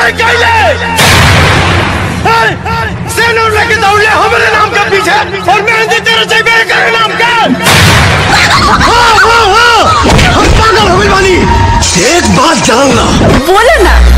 नहीं कहले सेनूर लेके दौड़ले हमारे नाम के पीछे और मेहंदी तेरे चाहिए करे नाम का हाँ हाँ हाँ हम पागल हो गए बानी एक बात जानना बोलो ना